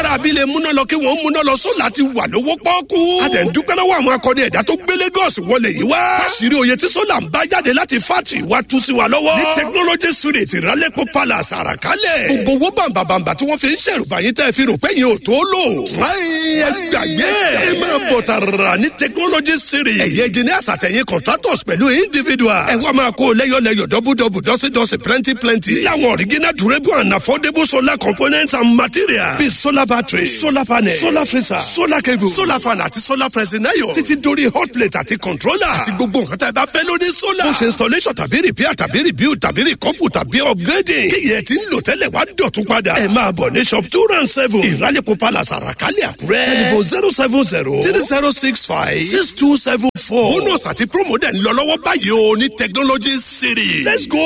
ará abilé múná lọ kí wọ́n múná lọ sólà ti wà lówó pọ́ọ́kú. a dẹ̀ ń dúpẹ́ lọ́wọ́ àwọn akọni ẹ̀dá tó gbé Lagos wọlé yìí wá. káṣírí oyè tí sólà ń bá jáde láti fátì wá tú sí wa lọ́wọ́. ní technology street ìrálẹ́pọ̀ palace àràkálẹ̀. gbogbo owó bàǹbàǹbà tí wọ́n fi ń ṣèrùbá yín tẹ́ fi rò pé yín ò tó lò. fúláyìn ẹ gbàgbé ẹ máa bọ̀ tààrà ní technology street. ẹ̀yẹ engineers àtẹ̀yìn contractors pẹ̀lú individuals. ẹ wá máa kó lẹ́yọ̀lẹ́yọ̀ dọ́bùdọ́bù dọ́sídọ́sí plenty plenty. láwọn original durable and affordable solar components and materials. bíi solar battery solar panel solar freezer solar cable solar fan àti solar pressing iron. títí dórí hot plate àti controller. àti gbogbo nǹkan tá ẹ bá fẹ́ lórí solar. ó ṣe installation tàbí repair tàbí rebuild tàbí recouple tàbí upgrading. kíyẹ̀ tí ń lò tẹ́lẹ̀ wá dọ̀tún padà. ẹ máa bọ̀ ní shop two round seven ìrálẹ̀kọ̀ palace àràkálẹ̀ àkúrẹ́. telephone zero seven zero three zero six five six two seven four. bonus àti promo dẹ̀ ń lọ lọ́wọ́ báyìí o ní technology city. let's go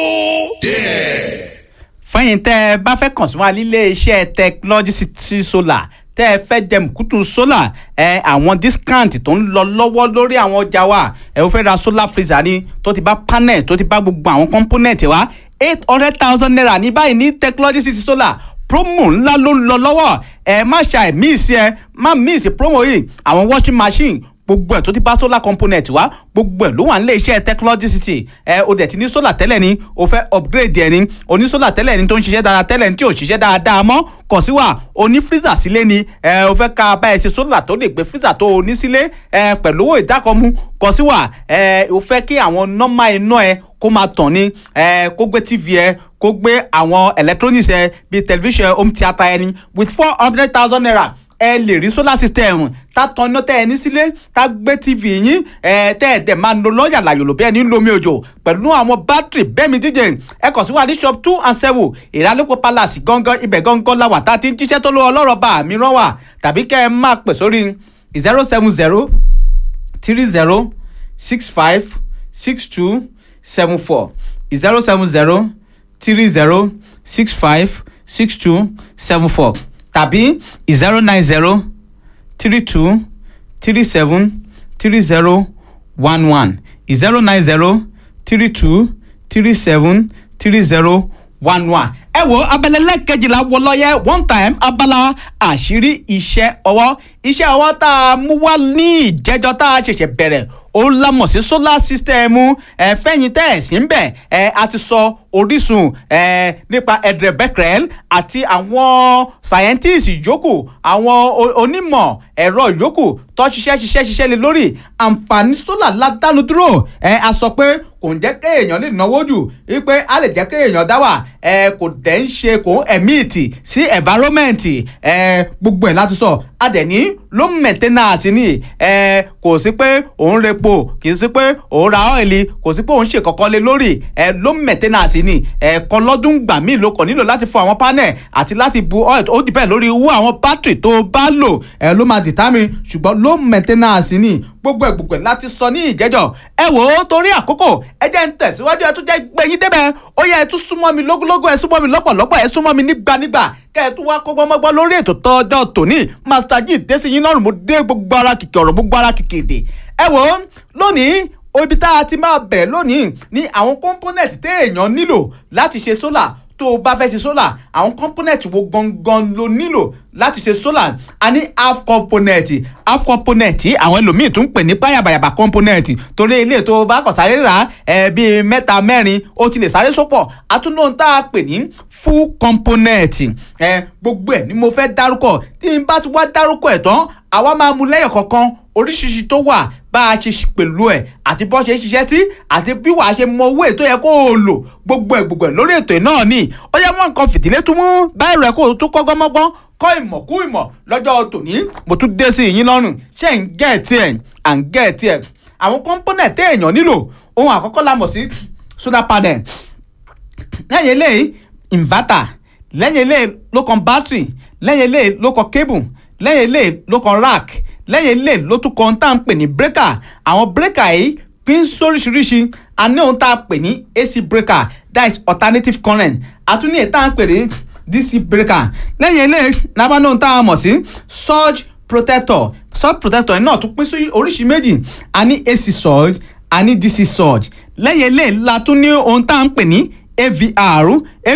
there. fẹ́yìn tẹ́ ẹ bá fẹ́ kàn sí wa nílé iṣẹ́ technology city solar tẹ́ ẹ fẹ́ jẹ mùkútù solar ẹ àwọn discount tó ń lọ lọ́wọ́ lórí àwọn ọjà wa ẹ ó fẹ́ ra solar freezer ni tó ti bá panel tó ti bá gbogbo àwọn component wa eight hundred thousand naira ní báyìí ní technology city solar promo ńlá ló ń lọ lọ́wọ́ ẹ má ṣàì miss ẹ má miss promo yìí àwọn washing machine gbogbo ẹ̀ tó ti bá solar component wá gbogbo ẹ̀ ló wà nílé iṣẹ́ technology city ẹ o dẹ̀ ti ní solar tẹ́lẹ̀ ni o fẹ́ upgrade ẹ̀ ni o ní solar tẹ́lẹ̀ ni tó ń ṣiṣẹ́ dáadáa tẹ́lẹ̀ ni tí ò ṣiṣẹ́ dáadáa mọ́ kàn sí wa o ní freezer sílé ni ẹ o fẹ́ ká bá ẹ ṣe solar tó lè gbé freezer tó o ní sílé ẹ pẹ̀lú owó ìdákọ̀mú kàn sí wa ẹ o fẹ́ kí àwọn nọ́mà iná ẹ kó máa tàn ní ẹ kó gbé tv ẹ kó gbé àwọn electronics ẹ bíi television home theatre ẹni with four hundred thousand naira ẹ lè rí solar system tá tan iná tẹ́ ẹ ní sílé tá gbé tv yín ẹ tẹ́ ẹ dẹ̀ máa lo lọ́ọ̀yà làyòlò bí ẹni ń lomi òjò pẹ̀lú àwọn bátìrì bẹ́ẹ̀mi díje ẹ kàn sí wa ní shop two and seven ìrànlọ́pọ̀ palace gangan ibẹ̀ gangan la wà tá a ti ń jíṣẹ́ tó lọ́wọ́ ọlọ́rọ̀ bá mi rán wà tàbí kẹ́ ẹ máa pè sórí zero seven zero three zero six five six two seven four zero seven zero three zero six five six two seven four tàbí zero nine zero three two three seven three zero one one zero nine zero three two three seven three zero one one. ẹ wo abẹ́lẹ́ lẹ́ẹ̀kejìlá wọlọ́yẹ one time abala àṣírí iṣẹ́ ọwọ́ iṣẹ́ ọwọ́ tá a mú wá ní ìjẹ́jọ́ tá a ṣẹ̀ṣẹ̀ bẹ̀rẹ̀ ó lámọ̀ sí solar system ẹ fẹ́yìn tẹ́ ẹ̀ sí ń bẹ̀ ẹ a ti sọ orísun ẹ nípa edre becquerel àti àwọn scientists yòókù àwọn onímọ̀ ẹ̀rọ yòókù tó ṣiṣẹ́ ṣiṣẹ́ ṣiṣẹ́ lé lórí àǹfààní solar ládánu dúró ẹ a sọ pé kò ń jẹ́ kéèyàn lè náwó jù wípé a lè jẹ́ kéèyàn dá wà ẹ kò dẹ̀ ń ṣe kò ń emit sí environment ẹ gbogbo ẹ̀ láti sọ a dẹ̀ ní low maintenance ni ẹ kò sí pé òun repo kì í sí pé òun ra ọ́ìlì kò sí pé òun ṣe kọ̀kọ́ lé lórí ẹ low maintenance ni ẹ̀ẹ̀kan lọ́dún gbà míì ló kàn nílò láti fọ àwọn panel àti láti bu oil ó depend lórí owó àwọn battery tó bá lò ẹ ló máa determine ṣùgbọ́n low maintenance ni gbogbo ẹ̀ gbogbo ẹ̀ láti sọ ní ìjẹ́jọ́ ẹ wò ó torí àkókò ẹ jẹ́ ń tẹ̀síwájú ẹ tún jẹ́ gbẹ̀yìn débẹ̀ ó yẹ ẹ tún súnmọ́ mi lógúnlógún ẹ súnmọ́ mi lọ́pọ̀lọpọ̀ ẹ súnmọ́ mi nígbànígbà kẹ́ ẹ tún wá kọ́gbọ́n mọ́gbọ́n lórí ètò tọ́jọ́ tòní master g dẹ́sí yín lọ́rùn mo dé gbogbo ara kìkì ọ̀rọ̀ gbogbo ara kìkì èdè ẹ wò ó lónìí ibi tá a ti máa bẹ̀rẹ̀ lónìí ní àwọn component téèyàn nílò láti ṣe solar tó o bá fẹ́ ṣe solar àwọn component wo gangan ló nílò láti ṣe solar a ní half component half component àwọn ẹlòmíì tún pè ní báyàbàyàbà component torí ilé tó o bá kàn sáré rà ẹ bíi mẹ́ta mẹ́rin ó ti lè sáré sopọ̀ àtúndóhun tá a pè ní full component ẹ gbogbo ẹ̀ ni mo fẹ́ dárúkọ tí n bá ti wá dárúkọ ẹ̀ tán àwa máa mú lẹ́yọ̀ kọ̀ọ̀kan oríṣiríṣi tó wà bá a ṣe pẹ̀lú ẹ̀ àti bọ́ ṣe ń ṣiṣẹ́ sí àti bí wàá ṣe mọ owó ètò yẹ kó o lò gbogbo ẹ̀ gbogbo ẹ̀ lórí ètò náà ni ó yẹ mọ́ nǹkan fìdílé tún mú báyìí rẹ̀ kó o tún kọ́ gbọ́mọ́gbọ́n kọ́ ìmọ̀ kú ìmọ̀ lọ́jọ́ tòní mo tún dé sí yín lọ́rùn ṣé ń gẹ́ ẹ̀ tiẹ̀ à ń gẹ́ ẹ̀ tiẹ̀ àwọn component téèyàn nílò ohun àkọ́kọ́ la mọ̀ sí solar panel lẹ́yìn eléyìí inverter lẹ́yìn eléyìí ló kan battery lẹ́yìn eléyìí ló kan cable lẹ́yìn eléyìí ló kan rack lẹ́yìn ilé ló tún kan tá à ń pè ní breaker àwọn breaker yìí pín sóríṣiríṣi a ní ohun tá a pè ní AC breaker that is alternative current a tún ní èyí tá à ń pè ní DC breaker lẹ́yìn ilé lábá ní ohun tá a mọ̀ sí surge protector surge protector náà tún pín sí oríṣi méjì a ní AC surge a ní DC surge lẹ́yìn ilé la tún ní ohun tá à ń pè ní avr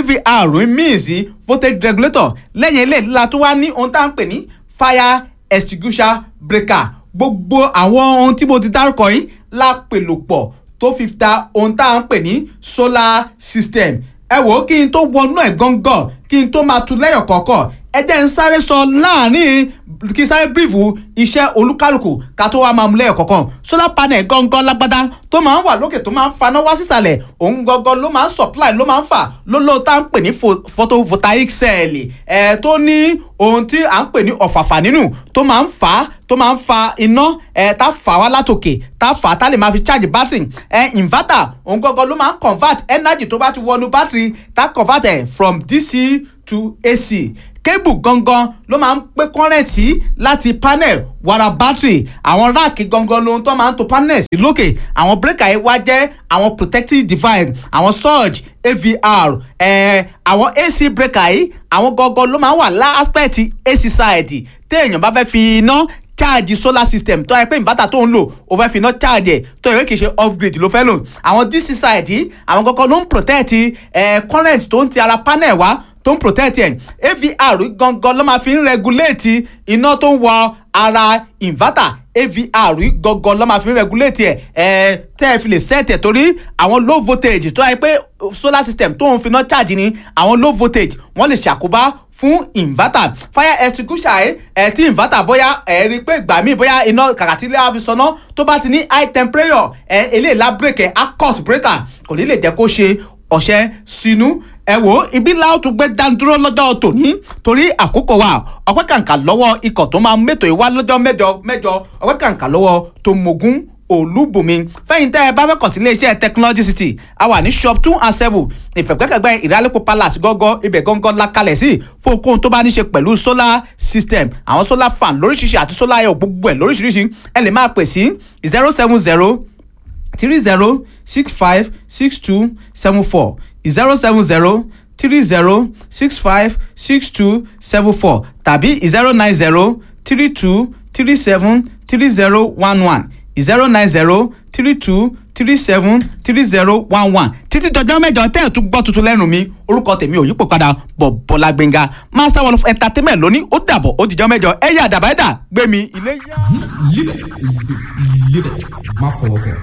avr means voltage regulator lẹ́yìn eléyìí la tún wá ní ohun tá à ń pè ní fire extinguisher breaker gbogbo àwọn ohun tí mo ti dárúkọ yìí la pèlò pọ̀ tó fi ta ohun tá à ń pè ní solar system ẹ wò ó kí n tó wọnú ẹ̀ gángan kí n tó máa tu lẹ́yọ̀ kọ̀ọ̀kan ẹ jẹ́ ń sáré sọ láàrin kí n sáré bírífù iṣẹ́ olúkálùkù ká tó wá máa mú lẹ́yọ̀ kọ̀ọ̀kan solar panel gángan lágbádá tó máa ń wà lókè tó máa ń faná wá sísàlẹ̀ òun gangan ló máa ń supply ló máa ń fà lóló tá à ń pè ní photovoltaic cell ẹ̀ tó ní ohun tí à ń pè ní ọ̀fàfà nínú tó máa ń fà á tó máa ń fa iná ẹ̀ tá fà wá látòkè tá fà á tá lè máa fi charge battery ẹ̀ inverter òun gangan ló máa ń convert energy tó bá ti wọnú battery tá convert ẹ̀ from DC to AC kébù gangan ló máa ń pé kọ́rẹ́ǹtì láti panel wàrà battery àwọn ráàkì gangan lohun tó máa ń to panel sí lókè àwọn breaker yìí wá jẹ́ àwọn protective device àwọn surge avr eh, àwọn ac breaker yìí àwọn gangan ló máa ń wà láspẹ̀tì ac side téèyàn bá fẹ́ fi iná charge solar system tó yẹ pé ìbátà tó ń lò ó fẹ́ fi iná charge ẹ̀ tó yẹ kì í ṣe off grid ló fẹ́ lò àwọn dc side yìí àwọn gangan ló ń protect eh, current tó ń ti ara panel wá tó ń protect ẹ̀ avr gangan ló máa fi ń regulate iná tó ń wọ ara inverter avr gangan ló máa fi ń regulate ẹ̀ ẹ̀ tẹ́ ẹ fi lè set ẹ̀ torí àwọn low voltage tó yẹ pé solar system tó ń fi iná charge ni àwọn low voltage wọ́n lè ṣàkóbá fún inverter fire extinguisher ẹ ẹ tí inverter bóyá ẹ rí i pé ìgbà míì bóyá iná kàkà tí ilé wa fi sọná tó bá ti ní high temperature ẹ eléyìí la break ẹ á cut breaker kò ní lè jẹ́ kó ṣe ọ̀ṣẹ́ sínú ẹ wò ibi láòtú gbé dánidúró lọ́jọ́ tòní torí àkókò wa ọpẹ́ kàǹkà lọ́wọ́ ikọ̀ tó máa ń mẹ́tò ìwá lọ́jọ́ mẹ́jọ mẹ́jọ ọpẹ́ kàǹkà lọ́wọ́ tó mogun olúbùnmi fẹ́yìn tẹ́ ẹ bá fẹ́ kàn sí iléeṣẹ́ technology city a wà ní shop two and seven ìfẹ̀gbẹ́kẹ̀gbẹ́ ìrálẹ́pọ̀ palace gọ́gọ́ ibẹ̀ gángan la kalẹ̀ sí fún okòhun tó bá ní ṣe pẹ̀lú solar system àwọn solar fan lóríṣiríṣi àti solar air gbogbo ẹ̀ lóríṣiríṣi ẹ lè máa pè sí zero seven zero three zero six five six two seven four zero seven zero three zero six five six two seven four tàbí zero nine zero three two three seven three zero one one zero nine zero three two three seven three zero one one títí dọjọ́ mẹ́jọ tẹ́ ẹ̀ tún gbọ́ tuntun lẹ́nu mi orúkọ tèmi ò yípo padà bọ̀ bọ́lá gbẹ̀ngà master one of entertainment lónìí ó dàbọ̀ ó dìjọ́ mẹ́jọ ẹ̀yà àdàbà ẹ̀dà gbẹ̀mí ilé yá. Live it. Live it. Má fọwọ́ kàn.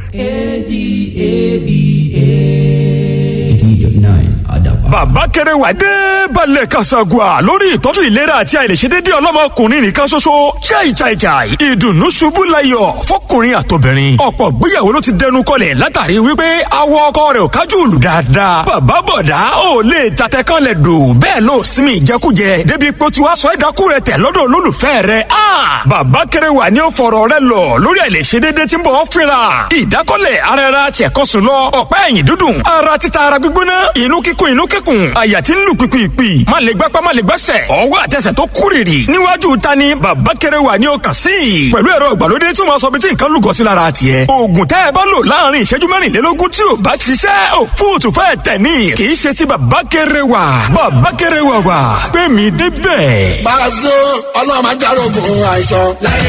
A-D-A-B-A. 89 Adaba. bàbá kẹrẹwà dé balẹ̀ kasagua lórí ìtọ́jú ìlera àti àìlèṣedédé ọlọ́mọkùnrin nìkan ṣoṣo chai chai chai ìdùnnú ṣubú layọ̀ fọkùnrin àtobìnrin ọ̀pọ̀ gbéyàwó ló ti dẹnu kọlẹ̀ látàrí wípé awọ ọkọ rẹ̀ ò kájú òlù dáadáa bàbá bọ̀dá ò lè tatẹ kan lẹ̀ dò bẹ́ẹ̀ ló sinmi ìjẹkújẹ débi pé ó ti wá sọ ẹ̀dákú rẹ̀ tẹ̀ lọ́dọ̀ olólùfẹ́ rẹ̀ a bàbá kẹrẹwà ni ó fọ̀rọ̀ rẹ̀ lọ lórí àìlèṣedédé tí ń bọ̀ ọ́ fínra ìdákọ́lẹ̀ ara ẹra tiẹ̀kọ́sùn lọ ọ̀pá ẹ̀yìn dúdùn ara títa ara gbígbóná inú kíkún inú kíkún àyà tí ń lù pìpìpì má lè gbápá má lè gbẹ́sẹ̀ ọwọ́ àtẹsẹ̀ tó kúrìrì níwájú ta ni bàbá kẹrẹ wà ní ọkàn sí i pẹ̀lú ẹ̀rọ ìgbàlódé tí wọ́n sọ bí tí nǹkan lùgọ́ sí lára tiẹ̀ oògùn tẹ́ ẹ bá lò láàrin ìṣẹ́jú mẹ́rìnlélógún tí ò bá ṣiṣẹ́ ò fóòtù fẹ́ tẹ̀ ní kì í ṣe ti bàbá kẹrẹ wà bàbá kẹrẹ wà wà pé mi débẹ̀. Pàṣẹ ọlọ́run máa járógun àìsàn.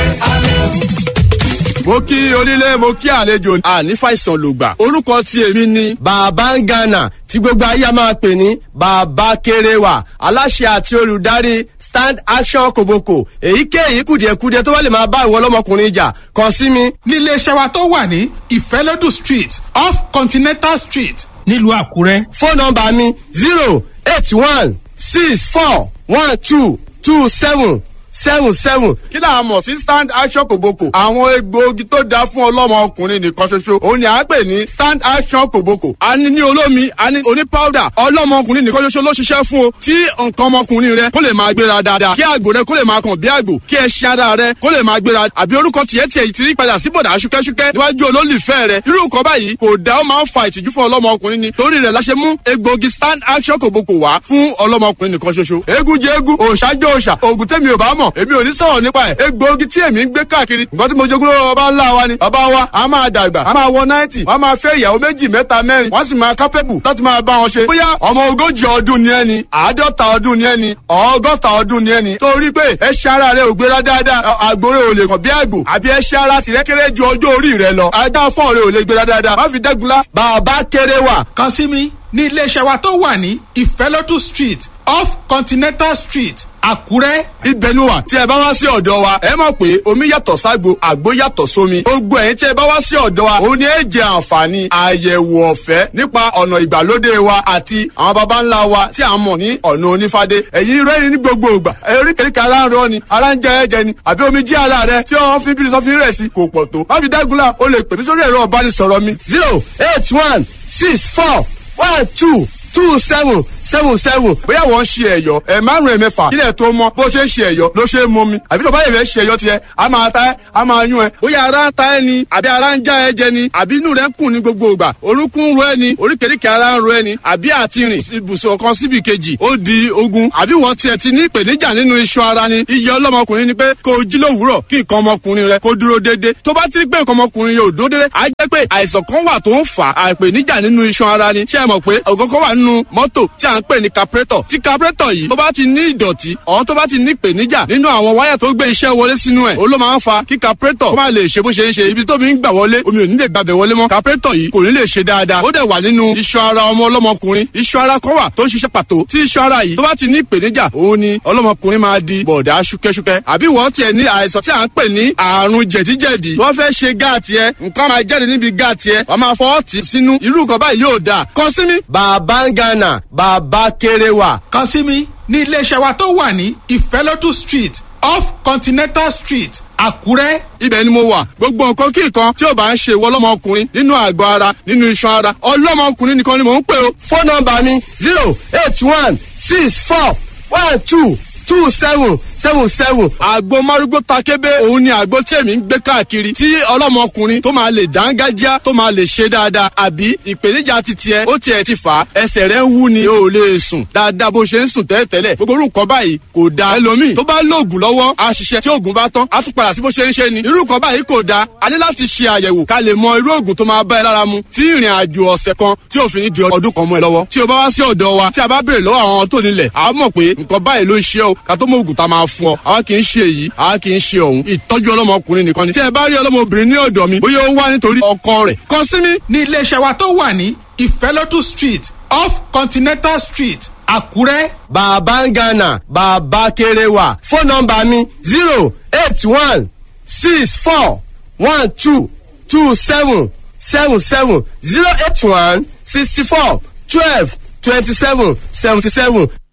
mo kí onílé mo kí àlejò àní fàìsàn lògbà orúkọ tí èmi ni. bàbá ń gànà tí gbogbo ayé a máa pè ní bàbá kéréwà aláṣẹ àti olùdarí stand action koboko èyíkéyìí kùdìẹ̀kudiẹ tó bá lè máa bá ìwọ ọlọ́mọkùnrin jà kàn sí mi. nílé iṣẹ́ wa tó wà ní ìfẹ́lódù street off continental street nílùú àkúrẹ́. fóònù nọmba mi zero eight one six four one two two seven seven seven. kí là á mọ̀ sí stand action kòbókò. àwọn egbòogi tó dáa fún ọlọ́mọ ọkùnrin nìkan ṣoṣo òun ni à ń pè ní stand action kòbókò. a ní ní olómi a ní oní powder ọlọ́mọ ọkùnrin nìkan ṣoṣo ló ṣiṣẹ́ fún o. tí nǹkan ọmọkùnrin rẹ kó lè máa gbéra dáadáa kí àgbò rẹ kó lè máa kàn bí àgbò kí ẹṣin ara rẹ kó lè máa gbéra àbí orúkọ tiẹ̀ tiẹ̀ ti rí padà sí bọ̀dà ṣúkẹ́ṣúkẹ́ níwájú olólùfẹ́ rẹ irú nǹkan báyìí kò dá ó máa ń fa ìtìjú fún ọlọ́mọ ọkùnrin ni torí rẹ̀ la ṣe mú egbòogi stand action kòbókò wá fún ọlọ́mọ ọkùnrin nìkan ṣoṣo. eégún jẹ eégún òòṣà jẹ òòṣà òògùn tẹ́mi ò bá mọ̀ èmi ò ní sọ̀rọ̀ nípa ẹ̀ egbòogi tí èmi ń gbé káàkiri nǹkan tí mo jogún lọ́wọ́ bàbá ńlá wa ni bàbá wa a máa dàgbà a máa wọ náìtì wọ́n máa fẹ́ ìyàwó méjì mẹ́ta mẹ́rin wọ́n sì máa kápẹ́bù láti máa bá wọn ṣe. bóyá ọmọ ogójì ọdún ni ẹni àádọ́ta ọdún ni ẹni ọgọ́ta ọdún ni ẹni torí pé ẹṣin ara rẹ ò gbéra dáadáa àgbòrè ò lè kàn bí àgbò àbí ẹṣin ara tìrẹ kéré ju ọjọ́ orí rẹ lọ ajá fọ́ọ̀ rẹ ò lè gbéra dáadáa má fi dẹ́gunlá bàbá kéré wà kàn sí mi ní iléeṣẹ́ wa tó wà ní ìfẹ́lódù street off continental street àkúrẹ́. ibẹ̀ ni wà tí ẹ bá wá sí ọ̀dọ̀ wa ẹ mọ̀ pé omi yàtọ̀ ságbo àgbo yàtọ̀ sómi gbogbo ẹ̀yin tí ẹ bá wá sí ọ̀dọ̀ wa òun ni ẹ jẹ àǹfààní àyẹ̀wò ọ̀fẹ́ nípa ọ̀nà ìgbàlódé wa àti àwọn baba ńlá wa tí a mọ̀ ní ọ̀nà onífádé ẹ̀yin rẹ́rìn ní gbogbo ìgbà oríkèéríkèé ara ń rọ ni ara ń jẹ ẹ̀jẹ̀ ni àbí omi jí ara rẹ tí wọ́n fi bírí sọ́fin rẹ̀ sí kò pọ̀ tó má fi dágunlá o lè pè mí sórí ẹ̀rọ ọ̀bánisọ̀rọ̀ mi zero eight one six four one two two seven seven seven bóyá wọ́n ń ṣe ẹ̀yọ́ ẹ̀ márùn ẹ̀ mẹ́fà kílẹ̀ tó mọ́ bó ṣe ń ṣe ẹ̀yọ́ ló ṣe é mọ́ mi àbí tó bá yẹ fẹ́ ṣe ẹ̀yọ́ tiẹ̀ a máa ta ẹ́ a máa yún ẹ bóyá ara ń ta ẹ ni àbí ara ń já ẹ jẹ ni àbí inú rẹ ń kùn ní gbogbo ìgbà orúnkún ń ro ẹ ni oríkèéríkèé ara ń ro ẹ ni àbí àti rìn ibùsùn kan síbi kejì ó di ogun àbí wọ́n tiẹ̀ ti ní ìpèníjà nínú iṣan ara ni iye ọlọ́mọkùnrin ni pé kó o jí lówùúrọ̀ kí nǹkan ọmọkùnrin rẹ kó dúró déédéé tó bá ti rí pé nǹkan ọmọkùnrin yóò dúró déédéé á jẹ́ pé àìsàn kan wà tó ń fà á ìpèníjà nínú iṣan ara ni ṣé ẹ mọ̀ pé ọ̀gọ́gọ́ wà nínú mọ́tò tí à ń pè ní carburetor tí carburetor yìí tó bá ti ní ìdọ̀tí ọ̀hún tó bá ti ní ìpèníjà nínú àwọn wáyà tó gbé iṣẹ́ wọlé sínú ẹ̀ ó ló máa ń fa kí carburetor kó má lè ṣe bó ṣe ń ṣe ibi tómi ń gbà wọlé omi ò ní lè gbàbẹ̀ wọlé mọ́ carburetor yìí kò ní lè ṣe dáadáa ó dẹ̀ wà nínú iṣan ara ọmọ ọlọ́mọkùnrin iṣan ara kan wà tó ń ṣiṣẹ́ pàtó tí iṣan ara yìí tó bá ti ní ìpèníjà òun ni ọlọ́mọkùnrin máa di bọ̀dá ṣúkẹ́ṣúkẹ́ àbí wọ́n tiẹ̀ ní àìsàn tí à ń pè ní àrùn jẹ̀díjẹ̀dí wọ́n fẹ́ ṣe gáàtì ẹ nǹkan máa jáde níbi gáàtì ẹ wọ́n máa fọwọ́ tì sínú irú nǹkan báyìí yóò dáa kàn sí mi. bàbá ń gánà bàbá kéré wà. kàn sí mi ní iléeṣẹ́ wa tó wà ní ìfẹ́lódù street off continental street àkúrẹ́. ibẹ̀ ni mo wà gbogbo nǹkan kí nǹkan tí ò bá ń ṣe ìwọ ọlọ́mọkùnrin nínú àgọ́ ara nínú iṣan ara ọlọ́mọkùnrin nìkan ni mò ń pè o. fóònù nọmba mi zero eight one six four one two two seven seven seven. àgbo márúgbó takébé òun ni àgbo tí èmi ń gbé káàkiri tí ọlọ́mọkùnrin tó máa lè dángájá tó máa lè ṣe dáadáa àbí ìpèníjà ti tiẹ̀ ó tiẹ̀ ti fà á ẹsẹ̀ rẹ̀ ń wú ni o ò lè sùn dáadáa bó ṣe ń sùn tẹ́lẹ̀tẹ́lẹ̀ gbogbo orú nǹkan báyìí kò da ẹlòmíì tó bá lóògùn lọ́wọ́ á ṣiṣẹ́ tí oògùn bá tán á tún padà sí bó ṣe ń ṣe ni irú nǹkan báyìí kò da a ní láti ṣe àyẹ̀wò ká lè mọ irú oògùn tó máa bá ẹ lára mu tí ìrìn àjò ọ̀sẹ̀ kan tí òfin ní di ọdún kan mọ́ ẹ lọ́wọ́ tí o bá wá sí ọ̀dọ̀ wa tí a bá béèrè lọ́wọ́ àwọn tó nílẹ̀ a mọ̀ pé nǹkan báyìí ló ń ṣe o ká tó mọ oògùn tá a máa fún ọ àwa kì í ṣe èyí àwa kì í ṣe òun ìtọ́jú ọlọ́mọkùnrin nìkan ni tí ẹ bá rí ọlọ́mọbìnrin ní ọ̀dọ̀ mi bóyá ó wá nítorí ọkọ rẹ̀ kàn sí mi. ní iléeṣẹ́ wa tó wà ní ìfẹ́lódù street off continental street àkúrẹ́. bàbá ń gánà bàbá kéré wà fóònù nọmba mi zero eight one six four one two two seven seven seven zero eight one sixty four twelve twenty seven seventy seven